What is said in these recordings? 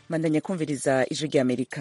mandanya kumviriza ijwi ry'amerika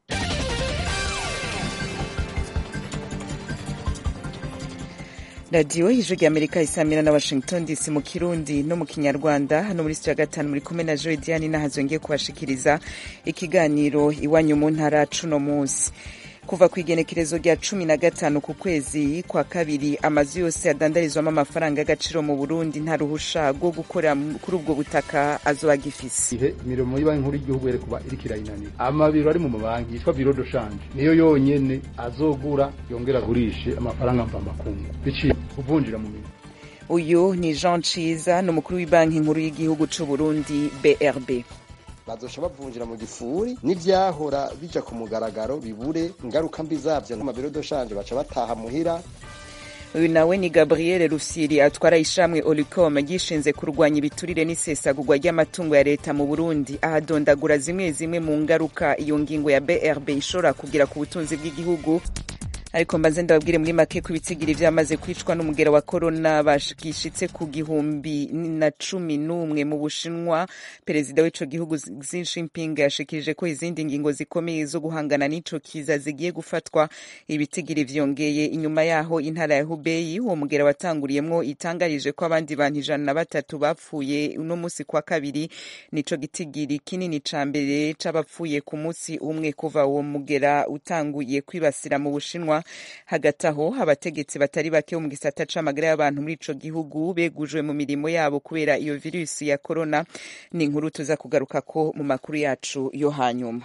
radiyo ijwi ry'amerika isamira na washington dc mu kirundi no mu kinyarwanda hano muri sitiyo ya gatanu muri kumwe na joe diane nahazongeye kubashikiriza ikiganiro iwanyu mu ntara cuno munsi kuva ku igenekerezo rya cumi na gatanu ku kwezi kwa kabiri amazu yose adandarizwamo amafaranga y'agaciro mu burundi nta ruhusha rwo gukorera kuri ubwo butaka azoba agifise ihe imirimo y'ibanki nkuru y'igihugu yari kuba iriko irayinanira amabiro ari mu mabanki yitwa biro de shanje niyo yonyene azogura yongera agurishe amafaranga mvamakungu biciye kuvunjira mu mirimo uyu ni jean ciza ni umukuru w'ibanki nkuru y'igihugu c'uburundi brb bazosha bavunjira mu gifuri n'ivyahora bija ku mugaragaro bibure ingaruka mbi zavyo nk'amabiro doshanje baca bataha muhira uyu nawe ni gabriel rufyiri atwara ishamwe olicom ryishinze kurwanya ibiturire n'isesagurwa ry'amatungo ya leta mu burundi ahadondagura zimwe zimwe mu ngaruka iyo ngingo ya brb ishobora kugira ku butunzi bw'igihugu ariko mbaze ndababwire muri make ko ibitsigiri vyamaze kwicwa n'umugera wa korona bashishitse ku gihumbi na cumi n'umwe mu bushinwa perezida w'ico gihugu Xi Jinping yashikirije ko izindi ngingo zikomeye zo guhangana n'ico kiza zigiye gufatwa ibitigiri vyongeye inyuma yaho intara ya Hubei uwo mugera watanguriyemwo itangarije ko abandi bantu ijana na batatu bapfuye uno musi kwa kabiri nico gitigiri kinini ca mbere c'abapfuye ku musi umwe kuva uwo mugera utanguye kwibasira mu bushinwa hagati aho abategetsi batari bake bo mu gisata c'amagara y'abantu muri ico gihugu begujwe mu mirimo yabo kubera iyo virusi ya korona ni inkuru tuza kugarukako mu makuru yacu yo hanyuma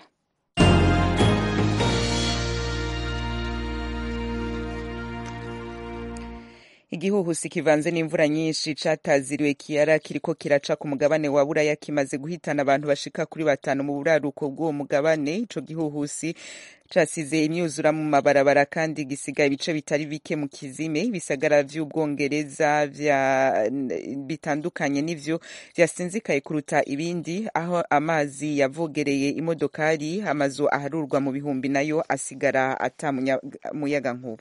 igihuhusi kivanze n'imvura nyinshi cataziriwe kiyara kiriko kiraca ku mugabane wa buraya kimaze guhitana abantu bashika kuri batanu mu buraruko bw'uwo mugabane ico gihuhusi casize imyuzura mu mabarabara kandi gisigaye ibice bitari bike mu kizime ibisagara vy'ubwongereza bitandukanye nivyo vyasinzikaye kuruta ibindi aho amazi yavogereye imodokari amazu aharurwa mu bihumbi nayo asigara ata muyaga nkuba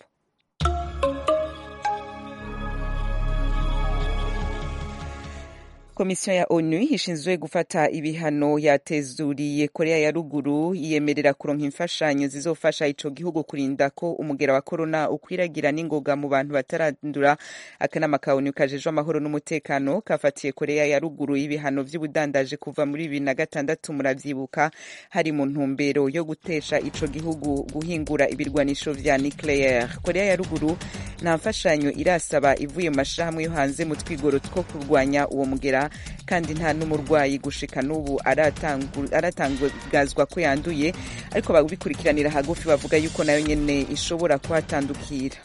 komisiyo ya onu ishinzwe gufata ibihano yatezuriye korea ya ruguru yemerera kuronka imfashanyo zizofasha ico gihugu kurinda ko umugera wa korona ukwiragira n'ingoga mu bantu batarandura akanama ka onu kajejwe amahoro n'umutekano kafatiye korea ya ruguru ibihano vy'ubudandaje kuva muri bibiri na gatandatu muravyibuka hari mu ntumbero yo gutesha ico gihugu guhingura ibirwanisho vya nucleaire korea ya ruguru nta mfashanyo irasaba ivuye mu mashirahamwe yo hanze mu twigoro two kurwanya uwo mugera kandi nta n'umurwayi gushika n'ubu aratangazwa ko yanduye ariko babikurikiranira hagufi bavuga yuko nayo nyene ishobora kuhatandukira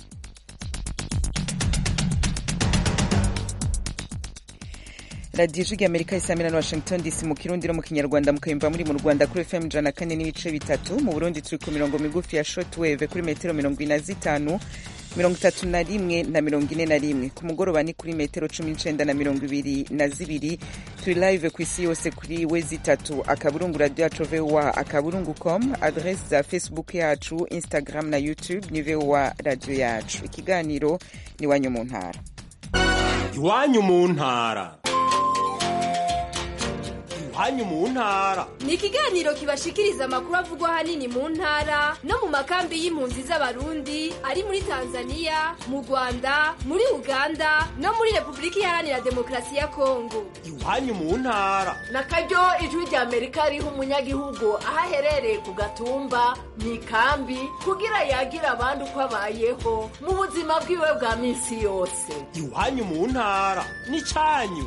radiyo ijwi amerika isamira na washington dc mu kirundi no mu kinyarwanda mukayumva muri mu rwanda kuri fm ijana kane n'ibice bitatu mu burundi turi ku mirongo migufi ya shortwave kuri metero mirongo ine na zitanu mirongo itatu na rimwe na mirongo ine na rimwe ku mugoroba ni kuri metero cumi n'icenda na mirongo ibiri na zibiri turi live ku isi yose kuri we zitatu akaburungu radio yacu voa akaburungu com adrese za facebook yacu instagram na youtube ni voa radio yacu ikiganiro ni iwanyu mu ntara iwanyu mu ntara iwanyu mu ntara ni ikiganiro kibashikiriza amakuru avugwa ahanini mu ntara no mu makambi y'impunzi z'abarundi ari muri tanzania mu rwanda muri uganda no muri repubulika iharanira demokarasi ya kongo iwanyu mu ntara na karyo ijwi rya amerika riha umunyagihugu aho aherereye ku gatumba mu ikambi kugira yagira abandi uko abayeho mu buzima bwiwe bwa minsi yose iwanyu mu ntara ni cyanyu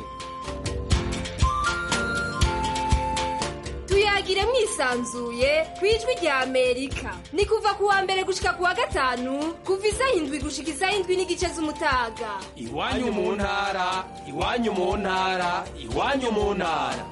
tuyagire mwisanzuye ku ijwi rya amerika ni kuva ku wa mbere gushika ku wa gatanu kuva isaha indwi gushika isaha indwi n'igice z'umutaga iwanyu mu ntara iwanyu mu ntara iwanyu mu ntara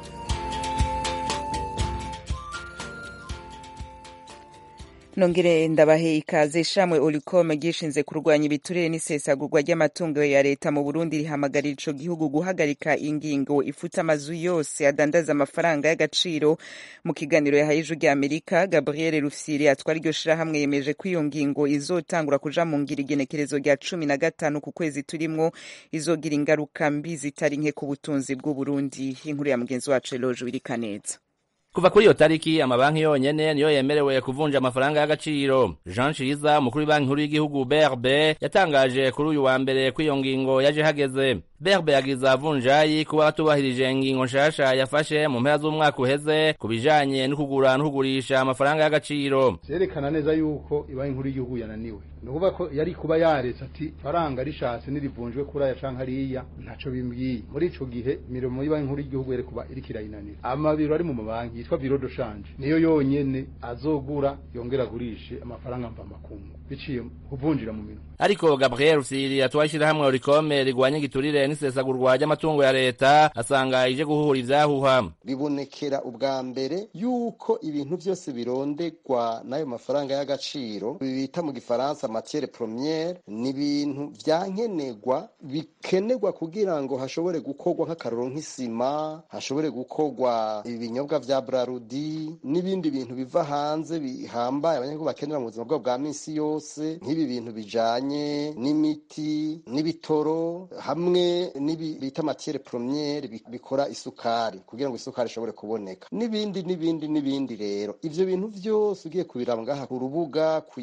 nongere ndabahe ikaze ishamwe olicom ryishinze kurwanya ibiturire n'isesagurwa ry'amatungo ya leta mu burundi rihamagarira ico gihugu guhagarika ingingo ifuta amazu yose adandaza amafaranga y'agaciro mu kiganiro yahaye ijwi rya amerika gabriel rufyiri atwara iryo shirahamwe yemeje ko iyo ngingo izotangura kuja mu ngira igenekerezo rya cumi na gatanu ku kwezi turimwo izogira ingaruka mbi zitari nke ku butunzi bw'uburundi inkuru ya mugenzi wacu eloje wirikaneza kuva kuri iyo tariki amabanki yonyene niyo yemerewe kuvunja amafaranga y'agaciro jean ciza umukuru w'ibanki nkuru y'igihugu brb yatangaje kuri uyu wa mbere ko iyo ngingo yaje hageze brb yagiza vunjayi kuba batubahirije ingingo nshasha yafashe mu mpera z'umwaka uheze ku bijanye no kugura no kugurisha amafaranga y'agaciro vyerekana neza yuko ibanki nkuru y'igihugu yananiwe ni ukuvuga ko yari kuba yaretse ati faranga rishatse nirivunjwe kuri aya canke hariya ntaco bimbwiye muri ico gihe imirimo y'ibanki nkuru y'igihugu yari kuba iriko irayinanira amabiro ari mu mabanki yitwa biro de change niyo yonyene azogura yongera agurishe amafaranga mvamakungu biciye kuvunjira mu minwe ariko gabriel rusiri atwaye ishirahamwe orikome rigwanya igiturire n'isesagurwa ry'amatungo ya leta asanga ije guhuhura ivyahuha bibonekera ubwa mbere yuko ibintu vyose birondegwa n'ayo mafaranga y'agaciro bita mu gifaransa matiere premiere ni ibintu vyankenerwa bikenerwa kugira ngo hashobore gukorwa nk'akaroro nk'isima hashobore gukorwa ibinyobwa vya brarudi n'ibindi bintu biva hanze bihambaye abanyagihugu bakenera mu buzima bwabo bwa misi yose nk'ibi bintu bijanye n'imiti n'ibitoro hamwe n'ibi bita matiere premiere bikora isukari kugira ngo isukari ishobore kuboneka n'ibindi n'ibindi n'ibindi rero ivyo bintu vyose ugiye kubiraba ngaha ku rubuga ku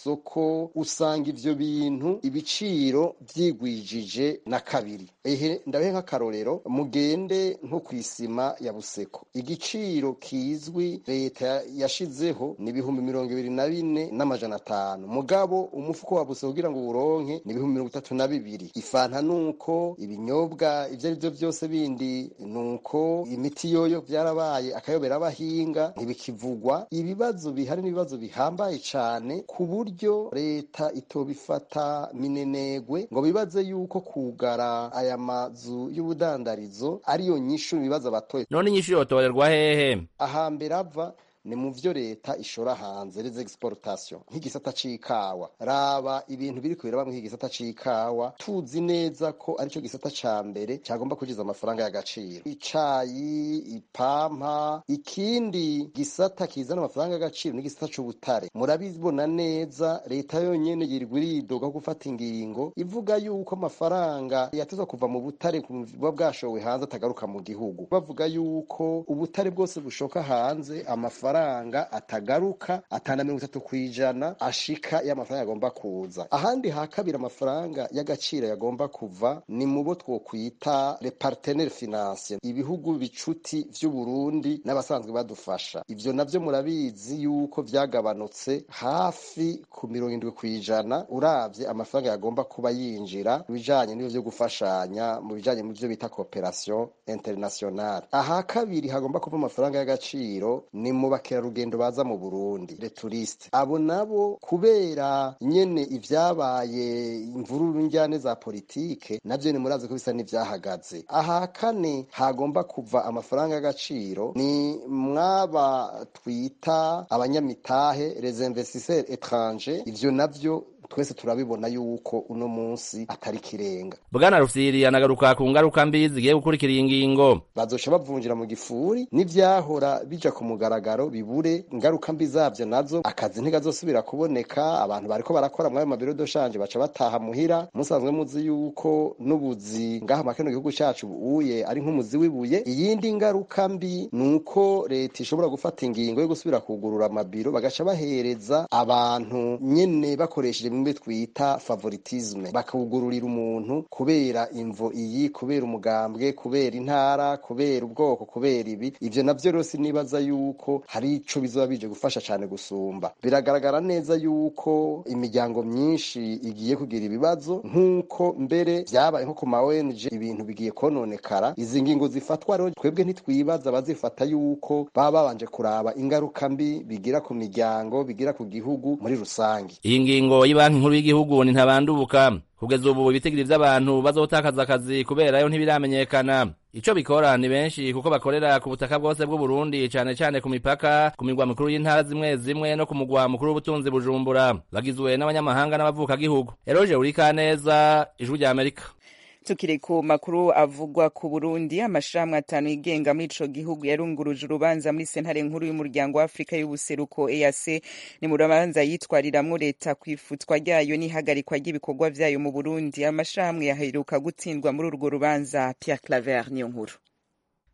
isoko usanga ivyo bintu ibiciro vyigwijije na kabiri ehe ndabehe nk'akarorero mugende nko kw'isima ya buseko igiciro kizwi leta yashizeho ni ibihumbi mirongo ibiri na bine n'amajana atanu mugabo umufuko wa buseko kugira ngo uwuronke ni ibihumbi mirongo itatu na bibiri ifanta nuko ibinyobwa ivyo ari vyo vyose bindi nuko imiti yoyo vyarabaye akayobera abahinga ntibikivugwa ibibazo bihari n'ibibazo bihambaye cane ku buryo leta itobifata minenegwe ngo bibaze yuko kugara aya mazu y'ubudandarizo ariyo nyishu ibibazo abatoye none inyishu yotorerwa hehe ahambere ava ni mu vyo leta ishora hanze les exportation nk'igisata c'ikawa raba ibintu biri kubiraba mu gisata c'ikawa tuzi neza ko arico gisata ca mbere cyagomba kujiza amafaranga y'agaciro icayi ipampa ikindi gisata kizana amafaranga y'agaciro n'igisata c'ubutare murabibona neza leta yonyene yirirwa iridoga gufata ingingo ivuga yuko amafaranga yatezwa kuva mu butare buba bwashowe hanze atagaruka mu gihugu bavuga yuko ubutare bwose bushoka hanze amafaranga amafaranga atagaruka atana mirongo itatu kw'ijana ashika y'amafaranga yagomba kuza ahandi ha kabiri amafaranga y'agaciro yagomba kuva ni mu bo twokwita le partenaire financier ibihugu bicuti vy'uburundi n'abasanzwe badufasha ivyo navyo murabizi yuko vyagabanutse hafi ku mirongo indwi kw'ijana uravye amafaranga yagomba kuba yinjira mu bijanye n'ivyo vyo gufashanya mu bijanye mu vyo bita cooperation internationale aha kabiri hagomba kuva amafaranga y'agaciro ni mu bakerarugendo baza mu Burundi le touriste abo nabo kubera nyene ivyabaye imvururu njyane za politike navyo ni murazi ko bisa n'ivyahagaze aha kane hagomba kuva amafaranga y'agaciro ni mwaba twita abanyamitahe les investisseurs étrangers ivyo navyo twese turabibona yuko uno munsi atari kirenga bwana rufyiri anagaruka ku ngaruka mbi zigiye gukurikira iyi ngingo bazoca bavunjira mu gifuri n'ivyahora bija ku mugaragaro bibure ingaruka mbi zavyo nazo akazi ntigazosubira kuboneka abantu bariko barakora mwayo mabiro doshanje baca bataha muhira musanzwe muzi yuko n'ubuzi ngaha makeno gihugu cacu uye ari nk'umuzi w'ibuye iyindi ngaruka mbi nuko leta ishobora gufata ingingo yo gusubira kugurura amabiro bagaca bahereza abantu nyene bakoresheje bimwe twita favoritisme bakawugururira umuntu kubera imvo iyi kubera umugambwe kubera intara kubera ubwoko kubera ibi ivyo navyo rero sinibaza yuko hari ico bizoba bije gufasha cane gusumba biragaragara neza yuko imiryango myinshi igiye kugira ibibazo nk'uko mbere vyabaye nko ku ma ONG ibintu bigiye kononekara izi ngingo zifatwa rero twebwe ntitwibaza bazifata yuko baba babanje kuraba ingaruka mbi bigira ku miryango bigira ku gihugu muri rusange iyi ngingo y'banki nkuru y'igihugu ni ntabandubuka kugeza ubu ibitigiri vy'abantu bazotakaza akazi kuberayo ntibiramenyekana ico bikora ni benshi kuko bakorera ku butaka bwose bw'uburundi cane cane ku mipaka ku mirwa mikuru y'intara zimwe zimwe no ku mugwa mukuru w'ubutunzi bujumbura bagizwe n'abanyamahanga n'abavukagihugu eroje urikaneza ijwi rya amerika tukiri ku makuru avugwa ku Burundi amashirahamwe atanu yigenga muri ico gihugu yarunguruje urubanza muri sentare nkuru y'umuryango wa Afrika y'ubuseruko EAC ni mu rubanza yitwariramwo leta kwifutwa ryayo n'ihagarikwa ry'ibikorwa vyayo mu Burundi amashirahamwe yaheruka gutsindwa muri urwo rubanza Pierre Claver niyo nkuru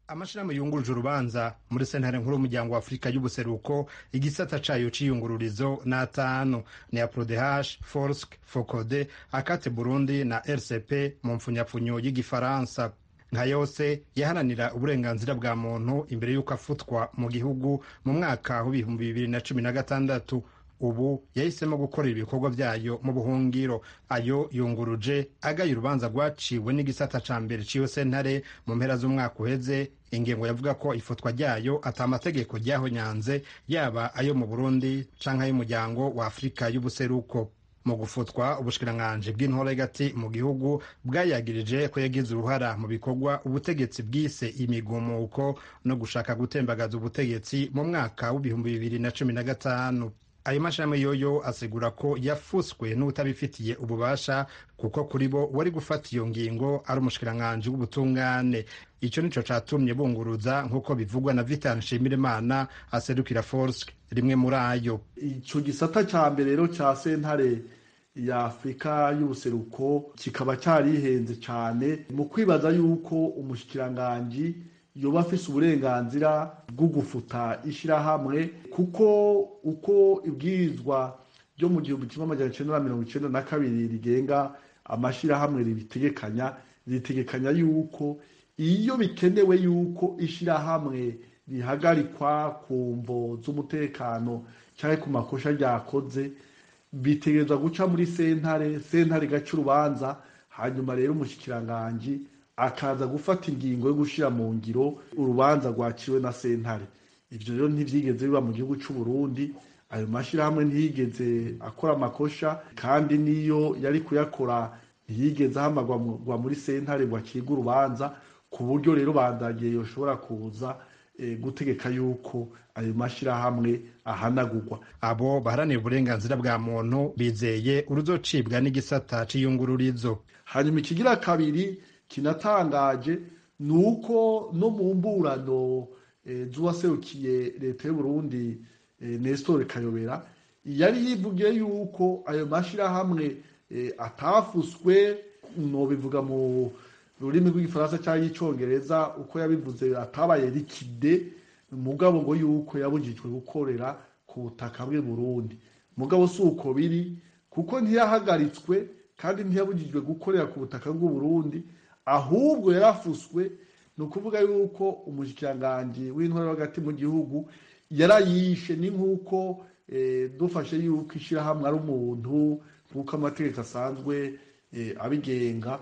amashirahamwe yunguruje urubanza muri sentare nkuru y'umuryango wa afurika y'ubuseruko igisata cayo c'iyungururizo ni atanu ni aprodeh forsk focode akate burundi na rcp mu mpfunyapfunyo y'igifaransa nka yose yaharanira uburenganzira bwa muntu imbere y'uko afutwa mu gihugu mu mwaka w'ibihumbi bibiri na cumi na gatandatu ubu yahisemo gukorera ibikorwa byayo mu buhungiro ayo yunguruje agaye urubanza rwaciwe n'igisata ca mbere ciyo sentare mu mpera z'umwaka uheze ingingo yavuga ko ifutwa ryayo ata amategeko ryahonyanze yaba ayo mu burundi canke ay'umuryango wa afurika y'ubuseruko mu gufutwa ubushikiranganji bw'intore hagati mu gihugu bwayagirije ko yagize uruhara mu bikorwa ubutegetsi bwise imigumuko no gushaka gutembagaza ubutegetsi mu mwaka w'ibihumbi bibiri na cumi na gatanu ayo mashami yoyo asigura ko yafuswe n'utabifitiye ububasha kuko kuri bo wari gufata iyo ngingo ari umushikiranganji w'ubutungane ico nico catumye bunguruza nk'uko bivugwa na vitan nshimirimana aserukira forsk rimwe muri ayo ico gisata ca mbere rero ca sentare ya afurika y'ubuseruko kikaba carihenze cane mu kwibaza yuko umushikiranganji yoba afise uburenganzira bwo gufuta ishirahamwe kuko uko ibwirizwa ryo mu gihumbi kimwe amajana icenda na mirongo icenda na kabiri rigenga amashirahamwe ribitegekanya ritegekanya yuko iyo bikenewe yuko ishirahamwe rihagarikwa ku mvo z'umutekano canke ku makosha ryakoze bitegerezwa guca muri sentare sentare igaca urubanza hanyuma rero umushikiranganji akaza gufata ingingo yo gushira mu ngiro urubanza rwaciwe na sentare ivyo rero ntivyigeze biba mu gihugu c'u Burundi ayo mashirahamwe ntiyigeze akora amakosha kandi niyo yari kuyakora ntiyigeze ahamagwa muri sentare ngo acibwe urubanza ku buryo rero bandagiye yoshobora kuza e, gutegeka yuko ayo mashirahamwe ahanagurwa abo baharanira uburenganzira bwa muntu bizeye uruzocibwa n'igisata c'iyungururizo hanyuma ikigira kabiri kinatangaje ni uko no mu mburano e, z'uwaserukiye leta y'uburundi e, nestor kayobera yari yivugiye yuko ayo mashirahamwe e, atafuswe nobivuga mu rurimi rw'igifaransa cyangwa icyongereza uko yabivuze atabaye rikide mugabo ngo yuko yabujijwe gukorera ku butaka bw'i Burundi mugabo si uko biri kuko ntiyahagaritswe kandi ntiyabujijwe gukorera ku butaka bw'u Burundi ahubwo yarafuswe ni ukuvuga yuko umushikiranganji w'intwaro hagati mu gihugu yarayishe ni nk'uko dufashe yuko ishyirahamwe ari umuntu nk'uko amategeko asanzwe abigenga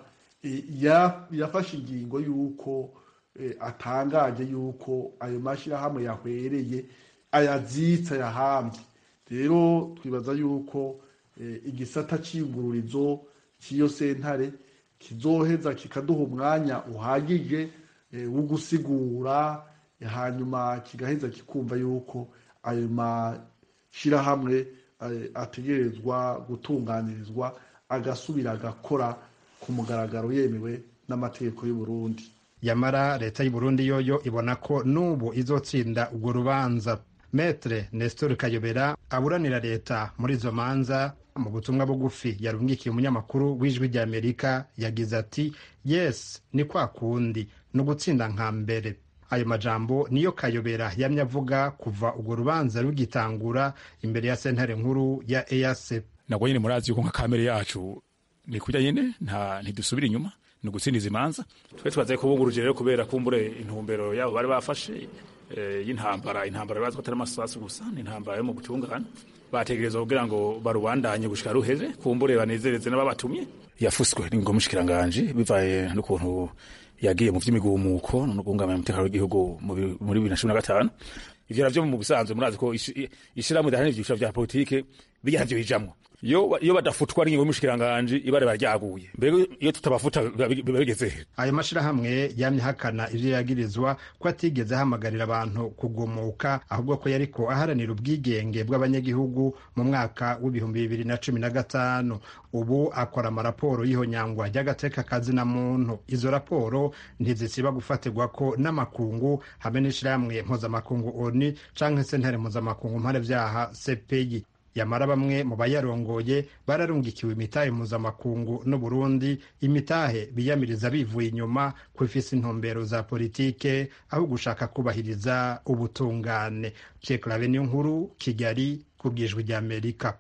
yafashe ingingo y'uko atangaje y'uko ayo mashyirahamwe yahwereye ayazitse ayahambye rero twibaza y'uko igisata cy'ingururizo cy'iyo sentare kizoheza kikaduha umwanya uhagije wo gusigura hanyuma kigaheza kikumva y'uko ayo mashyirahamwe ategerezwa gutunganirizwa agasubira agakora ku mugaragaro yemewe n'amategeko y'u Burundi yamara leta y'u Burundi yoyo ibona ko n'ubu izotsinda urwo rubanza metre nestor kayobera aburanira leta muri izo manza mu butumwa bugufi yarungikiye umunyamakuru w'ijwi ry'amerika yagize ati yes ni kwa kundi ni ugutsinda nka mbere ayo majambo niyo kayobera yamye avuga kuva urwo rubanza rugitangura imbere ya sentare nkuru ya ease nabwo nyine murazi yuko nka kamere yacu ni kurya nyine nta ntidusubira inyuma ni ugutsindiza imanza twe twaze kubunguruje rero kubera kumbure intumbero yabo bari bafashe y'intambara intambara bazwi atari amasasu gusa ni intambara yo mu butungane bategereza kugira ngo barubandanye gushika ruheze kumbure banezereze n'ababatumye yafuswe n'ingo mushikiranganje bivaye n'ukuntu yagiye mu vy'imigumuko no guhungabanya umutekano w'igihugu muri bibiri na cumi na gatanu ivyo navyo mu busanzwe murazi ko ishirahamwe ridaharanira ivyiciro vya politike bijya navyo bijamwo iyo badafutwa n'ingingo y'umushikiranganje ibare baryaguye mbere iyo tutabafuta biba bigeze he ayo mashirahamwe yamye ahakana ivyo yagirizwa ko atigeze ahamagarira abantu kugumuka ahubwo ko yariko aharanira ubwigenge bw'abanyagihugu mu mwaka w'ibihumbi bibiri na cumi na gatanu ubu akora amaraporo y'ihonyangwa ry'agateka kazina muntu izo raporo ntizisiba gufatirwa ko n'amakungu hamwe n'ishirahamwe mpuzamakungu oni canke sentare mpuzamakungu mpanevyaha cpi yamara bamwe mu bayarongoye bararungikiwe imitahe mpuzamakungu n'uburundi imitahe biyamiriza bivuye inyuma ko ifise intumbero za politike aho gushaka kubahiriza ubutungane cekarabe niyo nkuru kigali ku bwijwi ry'amerika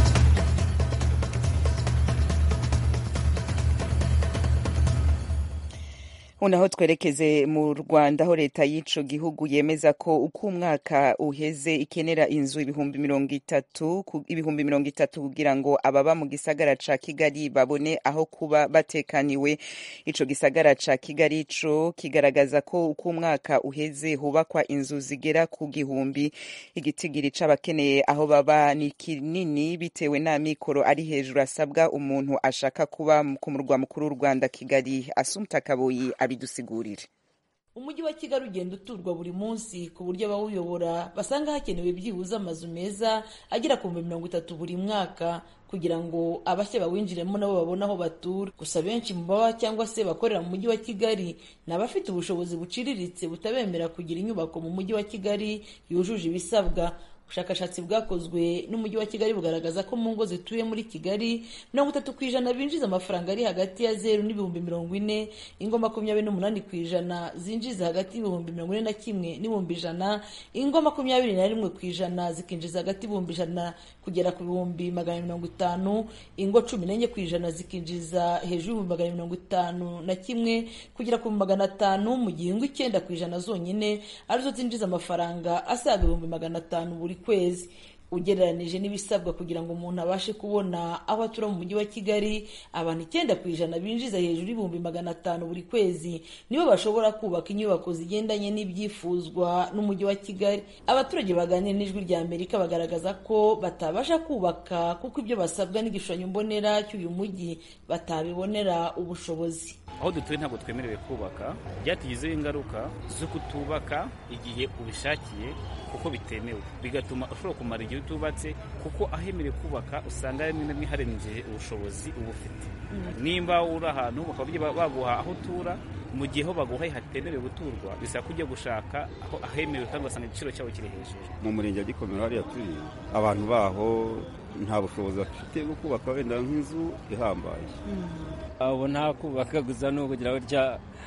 unaho twerekeze mu rwanda aho leta y'ico gihugu yemeza ko uko umwaka uheze ikenera inzu ibihumbi mirongo itatu ibihumbi mirongo itatu kugira ngo ababa mu gisagara ca kigali babone aho kuba batekaniwe ico gisagara ca kigali co kigaragaza ko uko umwaka uheze hubakwa inzu zigera ku gihumbi igitigiri c'abakeneye aho baba ni kinini bitewe n'amikoro ari hejuru asabwa umuntu ashaka kuba ku murwa mukuru w'u rwanda kigali asumta kaboyi abidusigurire umujyi wa kigali ugenda uturwa buri munsi ku buryo abawuyobora basanga hakenewe byibuze amazu meza agera ku bihumbi mirongo itatu buri mwaka kugira ngo abashya bawinjiremo nabo babone aho batura gusa benshi mu baba cyangwa se bakorera mu mujyi wa kigali ni abafite ubushobozi buciriritse butabemera kugira inyubako mu mujyi wa kigali yujuje ibisabwa ubushakashatsi bwakozwe n'umujyi wa kigali bugaragaza ko mu ngo zituye muri kigali mirongo itatu ku ijana binjiza amafaranga ari hagati ya zeru n'ibihumbi mirongo ine ingo makumyabiri n'umunani ku ijana zinjiza hagati y'ibihumbi mirongo ine na kimwe n'ibihumbi ijana ingo makumyabiri na rimwe ku ijana zikinjiza hagati y'ibihumbi ijana kugera ku bihumbi magana mirongo itanu ingo cumi n'enye ku ijana zikinjiza hejuru y'ibihumbi magana mirongo itanu na kimwe kugera ku magana atanu mu gihe ingo icyenda ku ijana zonyine arizo zinjiza amafaranga asaga ibihumbi magana atanu buri kwezi ugereranije n'ibisabwa kugira ngo umuntu abashe kubona aho atura mu mujyi wa kigali abantu icyenda ku ijana binjiza hejuru y'ibihumbi magana atanu buri kwezi nibo bashobora kubaka inyubako zigendanye n'ibyifuzwa n'umujyi wa kigali abaturage baganira n'ijwi rya amerika bagaragaza ko batabasha kubaka kuko ibyo basabwa n'igishushanyo mbonera cy'uyu mujyi batabibonera ubushobozi aho dutuye ntabwo twemerewe kubaka byatugizeho ingaruka zo kutubaka igihe ubishakiye kuko bitemewe bigatuma ushobora kumara igihe utubatse kuko ahemerewe kubaka usanga rimwe na rimwe harengeje ubushobozi uba ufite nimba uri ahantu bakaba baguha aho utura mu gihe ho baguhaye hatemerewe guturwa bisaba ko ujya gushaka aho ahemerewe kandi ugasanga igiciro cyabo kiri hejuru mu murenge wa gikomero hariya turi abantu baho nta bushobozi bafite bwo kubaka wenda nk'inzu ihambaye abo nta kubaka gusa ni ukugira gutya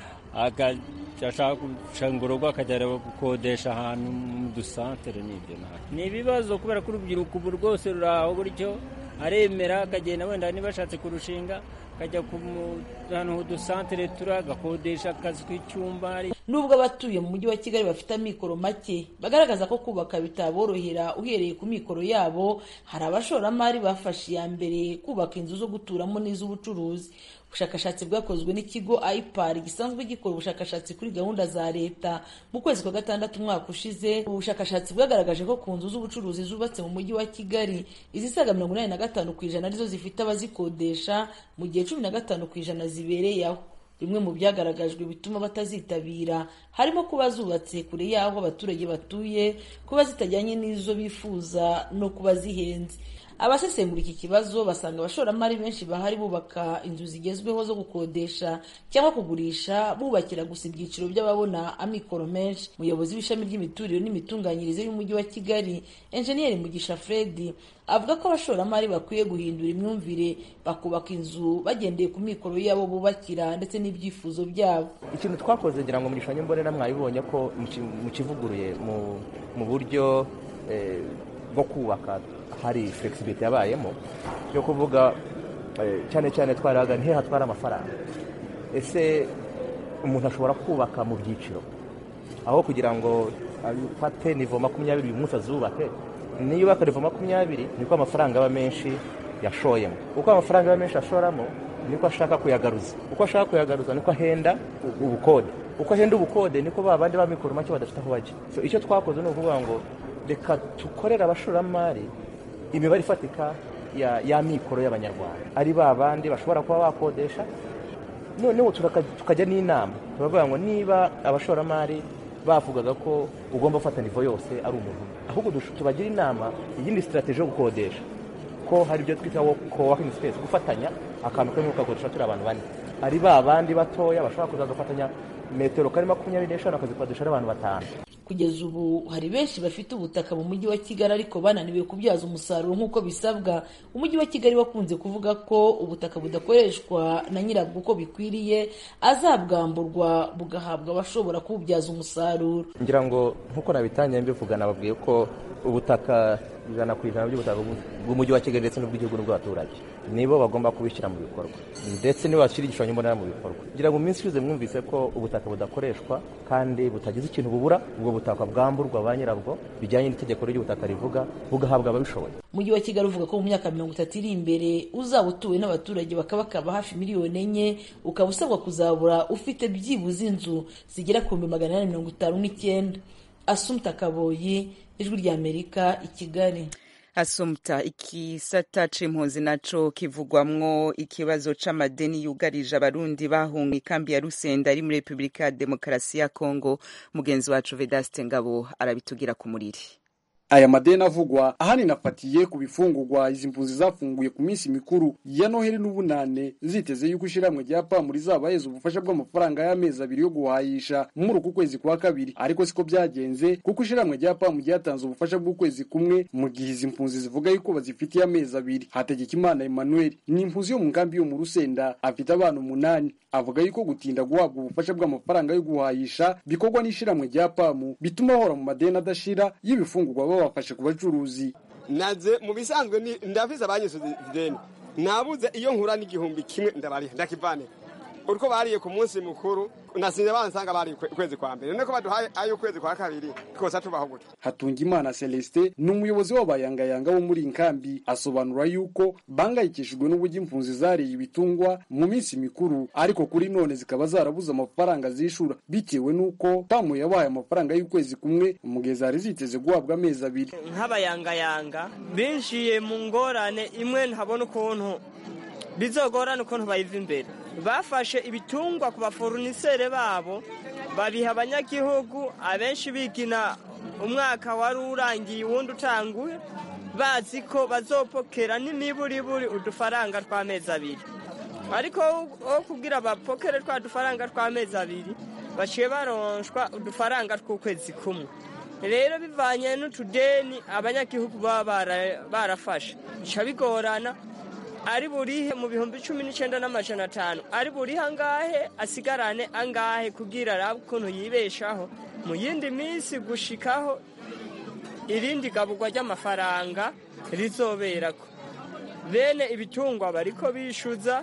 agashaka gucanga urugo akajya gukodesha ahantu mu dusantere n'ibyo ni ibibazo kubera ko urubyiruko ubu rwose ruri aho gutyo aremera akagenda wenda niba ashatse kurushinga akajya ahantu h'udusantere turi agakodesha akazi k'icyumba nubwo abatuye mu mujyi wa kigali bafite amikoro make bagaragaza ko kubaka bitaborohera uhereye ku mikoro yabo hari abashoramari bafashe iya mbere kubaka inzu zo guturamo n'iz'ubucuruzi ubushakashatsi bwakozwe n'ikigo ipar gisanzwe gikora ubushakashatsi kuri gahunda za leta mu kwezi kwa gatandatu umwaka ushize ubushakashatsi bwagaragaje ko ku nzu z'ubucuruzi zubatse mu mujyi wa kigali izisaga mirongo inani na gatanu ku ijana arizo zifite abazikodesha mu gihe cumi na gatanu ku ijana zibereye aho bimwe mu byagaragajwe bituma batazitabira harimo kuba zubatse kure y'aho abaturage batuye kuba zitajyanye n'izo bifuza no kuba zihenze abasesengura iki kibazo basanga abashoramari benshi bahari bubaka inzu zigezweho zo gukodesha cyangwa kugurisha bubakira gusa ibyiciro by'ababona amikoro menshi umuyobozi w'ishami ry'imiturire n'imitunganyirize y'umujyi wa kigali enjeniyeri mugisha fredi avuga ko abashoramari bakwiye guhindura imyumvire bakubaka inzu bagendeye ku mikoro yabo bubakira ndetse n'ibyifuzo byabo ikintu twakoze ngira ngo mu gishushanyo mbonera mwabibonye ko mukivuguruye mu buryo bwo kubaka hari flexibility yabayemo yo kuvuga cyane cyane twaraga ntihe hatwara amafaranga ese umuntu ashobora kubaka mu byiciro aho kugira ngo afate nivo makumyabiri uyu munsi azubake niba nivo makumyabiri niko amafaranga aba menshi yashoyemo uko amafaranga aba menshi ashoramo niko ashaka kuyagaruza uko ashaka kuyagaruza niko ahenda ubukode uko ahenda ubukode niko ba bandi b'amikoro make badafite aho bajya icyo twakoze ni ukuvuga ngo reka dukorere abashoramari imibare ifatika ya mikoro y'abanyarwanda ari ba bandi bashobora kuba bakodesha noneho tukajya n'inama turavuga ngo niba abashoramari bavugaga ko ugomba gufata nivo yose ari umuntu ahubwo tubagira inama iyindi sitarateji yo gukodesha ko hari ibyo twita coworking space gufatanya akantu kamwe ukakodesha turi abantu bane ari ba bandi batoya bashobora kuzaza gufatanya metero kari makumyabiri n'eshanu akazikodesha ari abantu batanu kugeza ubu hari benshi bafite ubutaka mu mujyi wa kigali ariko bananiwe kubyaza umusaruro nk'uko bisabwa umujyi wa kigali wakunze kuvuga ko ubutaka budakoreshwa na nyirabwo uko bikwiriye azabwamburwa bugahabwa abashobora kububyaza umusaruro ngira ngo nk'uko nabitangiye mbivuga nababwiye ko ubutaka ijana ku ijana by'ubutaka bw'umujyi wa kigali ndetse n'ubw'igihugu n'ubw'abaturage nibo bagomba kubishyira mu bikorwa ndetse nibo bashyira igishushanyo mbonera mu bikorwa kugira ngo mu minsi ishize mwumvise ko ubutaka budakoreshwa kandi butagize ikintu bubura ubwo butaka bwamburwa ba nyirabwo bijyanye n'itegeko ry'ubutaka rivuga bugahabwa ababishoboye umujyi wa kigali uvuga ko mu myaka mirongo itatu iri imbere uzaba utuwe n'abaturage bakabakaba hafi miliyoni enye ukaba usabwa kuzabura ufite byibuze inzu zigera ku bihumbi magana inani mirongo itanu n'icyenda asumta kaboyi ijwi ry'amerika i kigali asumta ikisata c'impunzi naco kivugwamwo ikibazo c'amadeni yugarije abarundi bahunga ikambi ya rusenda ari muri repubulika ya demokarasi ya kongo mugenzi wacu vedaste ngabo arabitugira ku muriri aya madeni avugwa ahanini afatiye ku bifungurwa izi mpunzi zafunguye ku minsi mikuru ya noheli n'ubunane ziteze yuko ishyirahamwe rya pamu rizabaheza ubufasha bw'amafaranga y'amezi abiri yo guhayisha muri uku kwezi kwa kabiri ariko siko byagenze kuko ishyirahamwe rya pamu ryatanze ubufasha bw'ukwezi kumwe mu gihe izi mpunzi zivuga yuko bazifitiye amezi abiri hategekimana emmanuel ni impunzi yo mu nkambi yo mu rusenda afite abana umunani avuga yuko gutinda guhabwa ubufasha bw'amafaranga yo guhayisha bikorwa n'ishyirahamwe rya pamu bituma bahora mu madeni adashira y'ibifungurwa babafashe ku bacuruzi naze mu bisanzwe ndafise abanyisuze ideni nabuze iyo nkura n'igihumbi kimwe ndabariha ndakivanira uriko bariye ku munsi mukuru nasinze bansanga bari ukwezi kwa mbere niko baduhaye ayo ukwezi kwa kabiri twose tubaho gutyo hatungimana celestin ni umuyobozi w'abayangayanga bo muri nkambi asobanura yuko bangayikishijwe n'uburyo impunzi zariye ibitungwa mu minsi mikuru ariko kuri none zikaba zarabuze amafaranga zishura bitewe n'uko pamu yabaye amafaranga y'ukwezi kumwe mu gihe zari ziteze guhabwa amezi abiri nk'abayangayanga binjiye mu ngorane imwe ntabona ukuntu bizogorana ukuntu bayiva imbere bafashe ibitungwa ku baforunisere babo babiha abanyagihugu abenshi bigina umwaka wari urangiye uwundi utanguye bazi ko bazopokera n'imiburiburi udufaranga tw'amezi abiri ariko wo kubwira bapokere twa dufaranga tw'amezi abiri baciye baronshwa udufaranga tw'ukwezi kumwe rero bivanye n'utudeni abanyagihugu baba barafashe bica bigorana ari burihe mu bihumbi cumi n'icyenda n'amajana atanu ari burihe angahe asigarane angahe kugira arabe ukuntu yibeshaho mu yindi minsi gushikaho irindi gaburwa ry'amafaranga rizoberako bene ibitungwa bariko bishyuza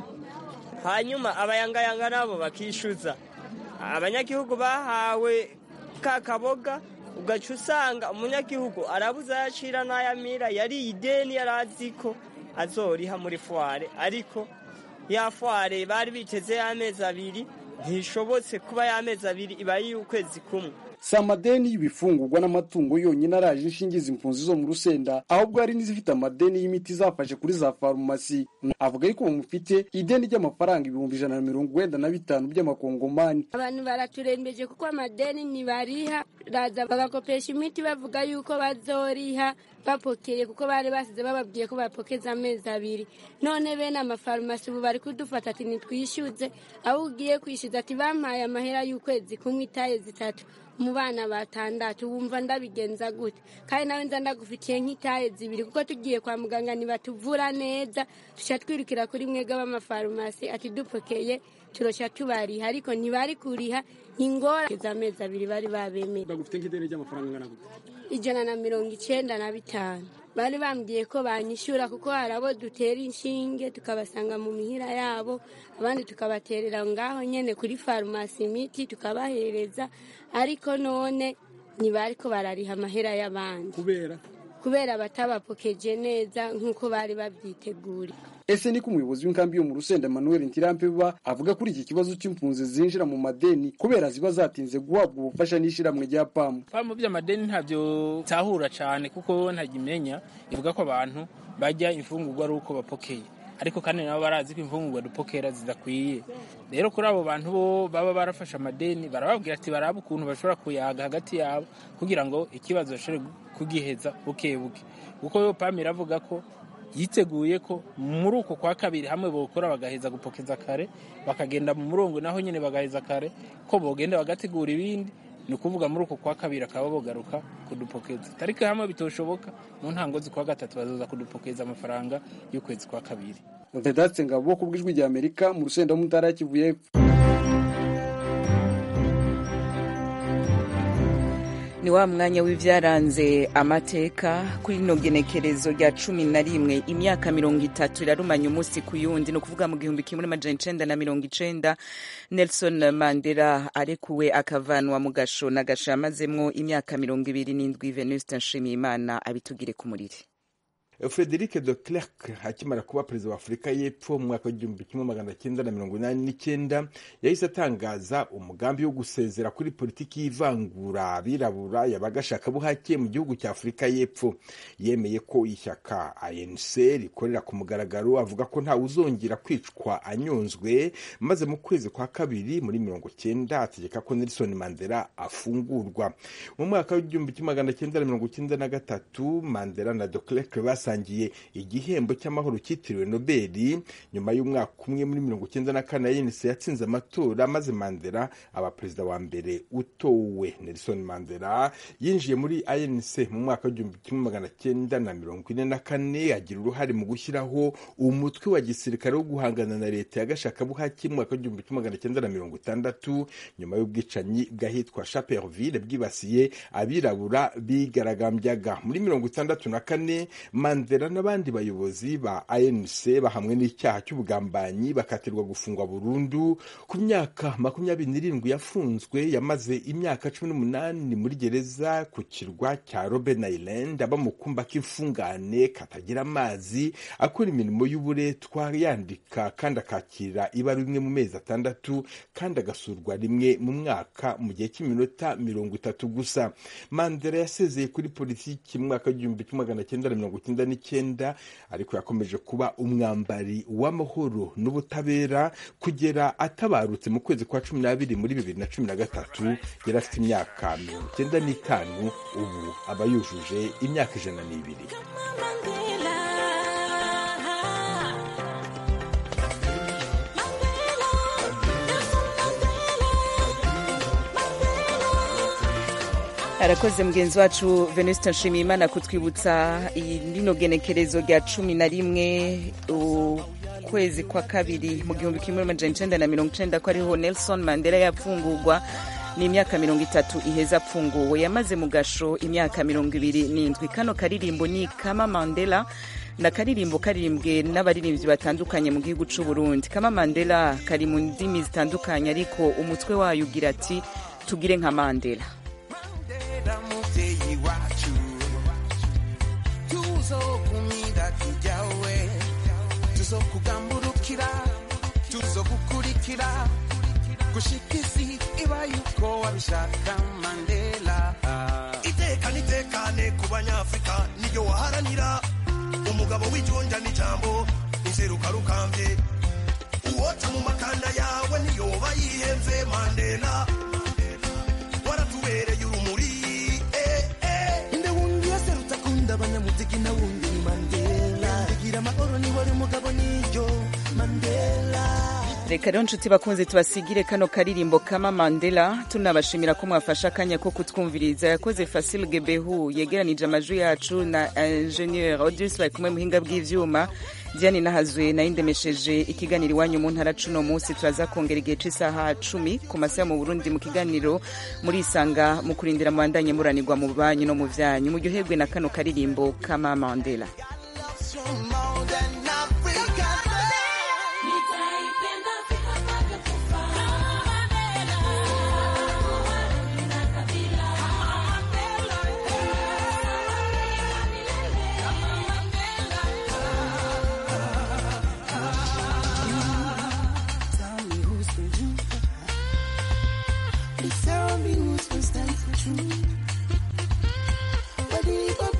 hanyuma abayangayanga nabo bakishyuza abanyagihugu bahawe ka kaboga ugaca usanga umunyagihugu arabuze ayacira n'ayamira yariye ideni yari azi ko azoriha muri fuware ariko ya fuware bari biteze y'amezi abiri ntishobotse kuba y'amezi abiri iba y'ukwezi kumwe si amadeni y'ibifungurwa n'amatungo yonyine araje inshinge izi mpunzi zo mu rusenda ahubwo hari n'izifite amadeni y'imiti zafashe kuri za farumasi avuga yuko bamufite ideni ry'amafaranga ibihumbi ijana na mirongo wenda na bitanu by'amakongomani abantu baraturembeje kuko amadeni ntibariha raza bagakopesha imiti bavuga yuko bazoriha bapokeye kuko bari basize bababwiye ko bapokeza amezi abiri none bene amafarumasi ubu bari kudufata ati nitwishyuze aho ugiye kwishyuza ati bampaye amahera y'ukwezi kumwe itaye zitatu mu bana batandatu wumva ndabigenza gute kandi nawe nza ndagufitiye nk'itaye zibiri kuko tugiye kwa muganga ntibatuvura neza tuca twirukira kuri mwega b'amafarumasi ati dupokeye turoshya tubariha ariko ntibari kuriha ingora amezi abiri bari babemeye bagufite nk'ideni ry'amafaranga angana gute ijana na mirongo icyenda na bitanu bari bambwiye ko banyishyura kuko hari abo dutera inshinge tukabasanga mu mihira yabo abandi tukabaterera ngaho nyine kuri farumasi imiti tukabahereza ariko none ntibari ko barariha amahera y'abandi kubera kubera batabapokeje neza nk'uko bari babyiteguriye ese niko umuyobozi w'inkambi yo mu rusenda emmanuel ntirampeba avuga kuri iki kibazo cy'impunzi zinjira mu madeni kubera ziba zatinze guhabwa ubufasha n'ishyirahamwe rya pamu pamu by'amadeni ntabyo tahura cyane kuko ntagimenya ivuga ko abantu bajya imfungurwa ari uko bapokeye ariko kandi nabo barazi ko imfungurwa dupokera zidakwiye rero kuri abo bantu bo baba barafashe amadeni barababwira ati barabe ukuntu bashobora kuyaga hagati yabo kugira ngo ikibazo bashobore kugiheza buke buke kuko pamu iravuga ko yiteguye ko muri uko kwa kabiri hamwe bokora bagaheza gupokeza kare bakagenda mu murongo naho nyine bagaheza kare ko bogenda bagategura ibindi ni ukuvuga muri uko kwa kabiri akaba bogaruka kudupokeza tariki hamwe bitoshoboka mu ntango z'ukwa gatatu bazoza kudupokeza amafaranga y'ukwezi kwa kabiri vedatse ngabo ku bw'ijwi rya amerika mu rusenda mu ntara ya kivu y'epfo ni wa mwanya w'ibyaranze amateka kuri rino genekerezo rya cumi na rimwe imyaka mirongo itatu irarumanya umunsi ku yundi ni ukuvuga mu gihumbi kimwe n'amajana icenda na mirongo icenda nelson mandela arekuwe akavanwa mu gasho na gasho yamazemwo imyaka mirongo ibiri n'indwi venuste nshimiyimana abitugire ku muriri frederic de clerc akimara kuba perezida wa afurika y'epfo mu mwaka w'igihumbi kimwe magana cyenda na mirongo inani n'icyenda yahise atangaza umugambi wo gusezera kuri politiki y'ivangura abirabura yabaga ashakabuhake mu gihugu cya afurika y'epfo yemeye ko ishyaka anc rikorera ku mugaragaro avuga ko ntawe uzongera kwicwa anyonzwe maze mu kwezi kwa kabiri muri mirongo cyenda ategeka ko nelson mandela afungurwa mu mwaka w'igihumbi kimwe magana cyenda na mirongo cyenda na gatatu mandela na de clerc basa basangiye igihembo cy'amahoro cyitiriwe nobeli nyuma y'umwaka umwe muri mirongo icyenda na kane yenise yatsinze amatora maze mandela aba perezida wa mbere utowe nelson mandela yinjiye muri anc mu mwaka w'igihumbi kimwe magana cyenda na mirongo ine na kane agira uruhare mu gushyiraho umutwe wa gisirikare wo guhangana na leta ya gashakabuhake mu mwaka w'igihumbi kimwe magana cyenda na mirongo itandatu nyuma y'ubwicanyi bw'ahitwa chaperville bwibasiye abirabura bigaragambyaga muri mirongo itandatu na kane mandela n'abandi bayobozi ba anc bahamwe n'icyaha cy'ubugambanyi bakatirwa gufungwa burundu ku myaka makumyabiri n'irindwi yafunzwe yamaze imyaka cumi n'umunani muri gereza ku kirwa cya robben island aba mu kumba k'imfungane katagira amazi akora imirimo y'uburetwa yandika kandi akakira ibara rimwe mu mezi atandatu kandi agasurwa rimwe mu mwaka mu gihe cy'iminota mirongo itatu gusa mandela yasezeye kuri politiki mu mwaka w'igihumbi kimwe magana cyenda na mirongo icyenda n'icyenda ariko yakomeje kuba umwambari w'amahoro n'ubutabera kugera atabarutse mu kwezi kwa cumi n'abiri muri bibiri na cumi na gatatu yari afite imyaka mirongo icyenda n'itanu ubu aba yujuje imyaka ijana n'ibiri arakoze mugenzi wacu venuste nshimiyimana kutwibutsa rino genekerezo rya cumi na rimwe ukwezi kwa kabiri mu gihumbi kimwe n'amajana icenda na mirongo icenda ko ariho nelson mandela yapfungurwa n'imyaka mirongo itatu iheza apfunguwe yamaze mu gasho imyaka mirongo ibiri n'indwi kano karirimbo ni kama mandela na karirimbo karirimbwe n'abaririmbyi batandukanye mu gihugu c'u Burundi kama mandela kari mu ndimi zitandukanye ariko umutwe wayo ugira ati tugire nka mandela muvyeyi wacu tuzokumira tujawe tuzokugamburukira tuzogukurikira gushika isi iba yuko wabishaka mandela iteka nitekane ku banyafurika niryo waharanira umugabo w'ijonja n'ijambo inseruka rukambye uwota mu makanda yawe niyoba yihemve mandela waratubereye urumuri inde wundi yaserutse akunda abanyamuziki na wundi ni mandela igira amahoro ni wari mugabo niryo mandela reka rero nshuti bakunze tubasigire kano karirimbo kama mandela tunabashimira ko mwafashe akanya ko kutwumviriza yakoze fasil gebehu yegeranije amajwi yacu na ingenieur odus bari kumwe muhinga bw'ivyuma diane nahazwe nayo ndemesheje ikiganiro iwanyu mu ntara cuno munsi turaza kongera igihe c'isaha cumi ku masaha mu burundi mu kiganiro muri isanga mu kurindira mubandanye muranirwa mu banyu no mu vyanyu muryoherwe na kano karirimbo kama mandela Please tell me who's gonna stand for truth. Whether you go